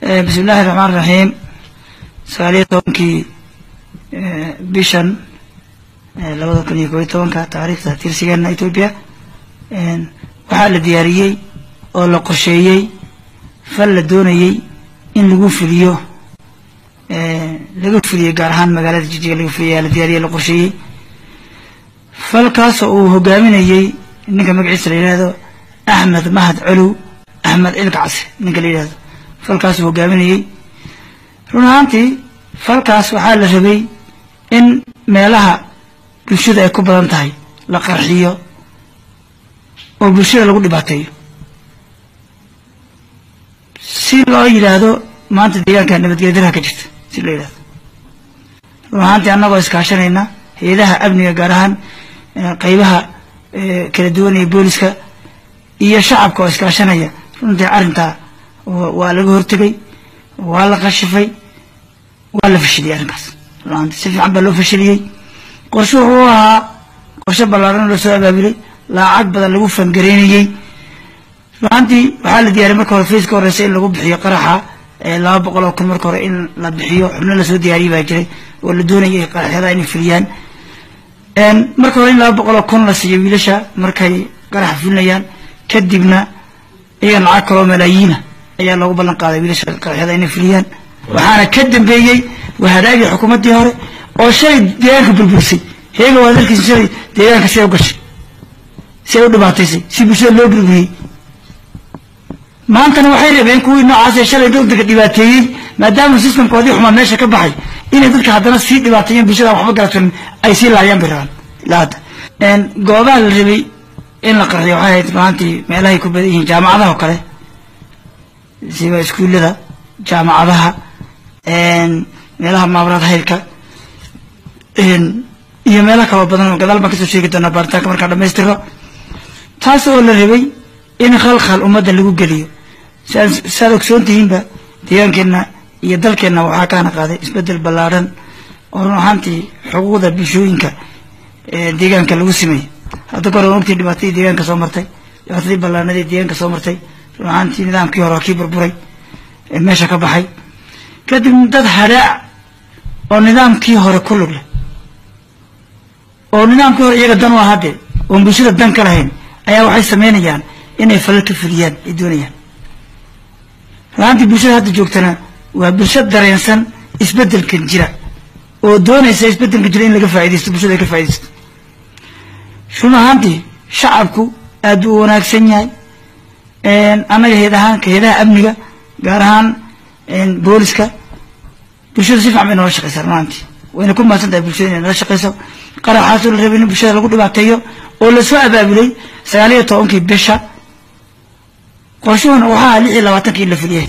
bismi illaahi raxmaan raxiim sagaaliyo tobankii bishan labada kun iyo koob iyo tobanka taariikhda tirsigeena etoobiya waxaa la diyaariyey oo la qorsheeyey fal la doonayey in lagu fuliyo laga fuliyey gaar ahaan magaalada jijiga laga fuliyay la diyaariyey la qorsheeyey falkaasoo uu hogaaminayey ninka magaciisa la yidhaahdo axmed mahad colow axmed cilkacse ninka la yidhahdo falkaasuu hogaaminayey run ahaantii falkaas waxaa la rabay in meelaha bulshada ay ku badan tahay la qarxiyo oo bulshada lagu dhibaateeyo si loo yidhaahdo maanta deegaanka nabadgelya daraha ka jirta si loo yidhahdo run ahaantii annagoo iskaashanayna hay-adaha amniga gaar ahaan qeybaha kala duwan ee booliska iyo shacabka oo iskaashanaya runtii arrintaa waa laga hortegay waa la qashifay waa la fashiliyey arrinkaas runaantii si fiican baa loo fashiliyey qorshe wuxuu ahaa qorshe ballaaran loo soo abaabulay lacag badan lagu fangareynayey runaantii waxaa la diyaariyay marka hore fayska horeysa in lagu bixiyo qaraxa laba boqol oo kun marka hore in la bixiyo xubno lasoo diyaariyay baa jiray oo la doonayay qaraxyada inay fuliyaan marka hore in laba boqol oo kun la siiyo wiilasha markay qaraxa fulinayaan kadibna iyaga lacag kaloo malaayiina ayaa loogu ballan qaaday wiilasha qaraxyada inay fuliyaan waxaana ka dambeeyey wahadaagii xukuumaddii hore oo shalay deegaanka burbursay heega waa dalkiisa shalay deegaanka siday u gashay siday u dhibaataysay si bulshada loo burburiyey maantana waxay rabeen kuwii noocaas ee shalay dadka dhibaateeyey maadaama systemkoodii xumaa meesha ka baxay inay dadka haddana sii dhibaateeyeen bulshada waxba garaturin ay sii laayaan bay rabaan ilaa hadda goobaha la rabay in la qarxiyo waxay ahayd maantii meelahay ku badan yihiin jaamacadaha oo kale siba iskuullada jaamacadaha meelaha maamulaad haylka iyo meelaha kaloo badan gadaal baan kasoo sheegi doonaa baaritaanka markaan dhamaystiro taas oo la rabay in khalkhal ummadda lagu geliyo saad ogsoon tihiinba deegaankeenna iyo dalkeenna waxaa kaana qaaday isbedel ballaadhan oo run ahaantii xuquuqda bulshooyinka deegaanka lagu sameeyey hadda ka hore waan ogtii dhibaatadii deegaanka soo martay dhibaatadii ballaanadii deegaanka soo martay run ahaantii nidaamkii hore waa kii burburay meesha ka baxay kadib dad hadhaac oo nidaamkii hore ku lug leh oo nidaamkii hore iyaga dan u ahaa dee oon bulshada dan ka lahayn ayaa waxay sameynayaan inay falal ka fuliyaan ay doonayaan runaantii bulshada hadda joogtana waa bulsho dareensan isbeddelkan jira oo doonaysa isbeddelkan jira in laga faa'idaysto bulshada ay ka faa'idaysto run ahaantii shacabku aad buu u wanaagsan yahay annaga heed ahaan ka heedaha amniga gaar ahaan booliska bulshada si fiican bay noola shaqeysaa runaantii wayna ku mahadsan tahay bulshada inay nala shaqeyso qaraxaasoo la rabay in bulshada lagu dhibaateeyo oo lasoo abaabulay sagaal iyo tobankii bisha qorshuhuna waxaa lix iyo labaatankii in la fuliyahayd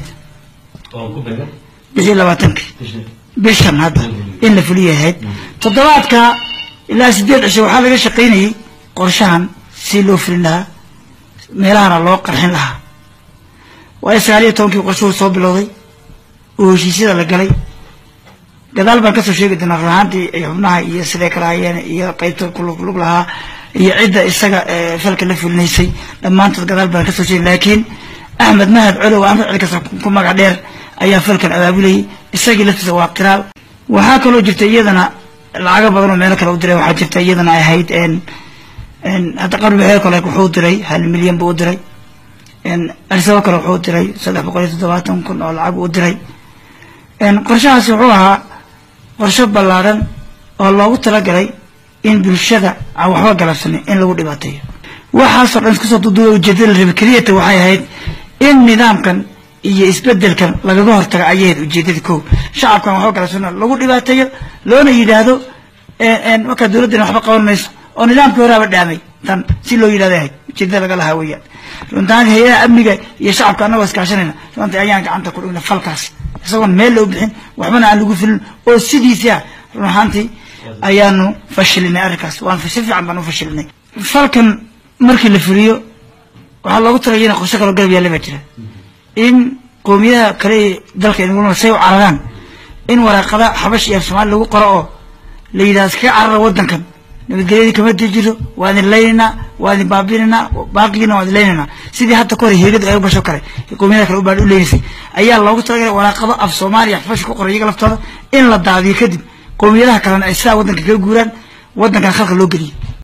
lix iyo labaatankii bishan hadda in la fuliyahayd toddobaadka ilaa sideed cisho waxaa laga shaqaynayey qorshahan si loo fulin lahaa meelahana loo qarxin lahaa waayo sagaal iyo tobankii qorshuhu soo bilowday oo heshiisyada la galay gadaal baan kasoo sheegi doonaa run ahaantii xubnaha iyo siday kala hayeen iyo qeybta kulug lahaa iyo cidda isaga falka la fulinaysay dhammaantood gadaal baan kasoo sheegi laakiin axmed mahad colow aan ficilkasa ku magac dheer ayaa falkan abaabulayay isagii laftiisa waa qiraal waxaa kaloo jirta iyadana lacago badan oo meelo kale u diray waxaa jirta iyadana ay ahayd hadda qarbi waxee kale wuxuu diray hal milyan buu u diray arsabo kale wuxuu diray saddex boqol iyo toddobaatan kun oo lacag u diray qorshahaasi wuxuu ahaa qorsho ballaadhan oo loogu talagalay in bulshada aan waxba galabsanin in lagu dhibaateeyo waxaasoo dhan iskusoo duduuba ujeedada la rabay keliyata waxay ahayd in nidaamkan iyo isbedelkan lagaga hortaga ayahayd ujeedada kow shacabkan waxba galabsano lagu dhibaateeyo loona yidhaahdo markaa dowladdana waxba qaban mayso oo nidaamkii horaaba dhaamay tan si loo yidhahdo ahayd ujeedada laga lahaa weeyaan runtaan hay-adaha amniga iyo shacabka annagoo iskaashanayna runtii ayaan gacanta ku dhigna falkaas isagoon meel loo bixin waxbana aan lagu filin oo sidiisi ah run ahaantii ayaanu fashilinay arrinkaas waan si fiican baan u fashilinay falkan markii la fuliyo waxaa loogu talagay in qorshe kaloo garab yaalla baa jira in qoomiyadaha kale ee dalka inaguna say u cararaan in waraaqada xabash iyo af soomaali lagu qoro oo la yidhahdo iskaga carara waddankan nabadgelyadii kama jiro waa idin laynaynaa waa idin baabinaynaa baaqigiina waa idin laynaynaa sidii hadda kahor heegada ay u gasho kale qowmiyada kale u baan u leynaysay ayaa loogu talagalay waraaqado af soomaaliya fash ku qoray iyaga laftooda in la daadiyo kadib qowmiyadaha kalena ay sidaa waddanka kaga guuraan waddankana khalka loo geliyo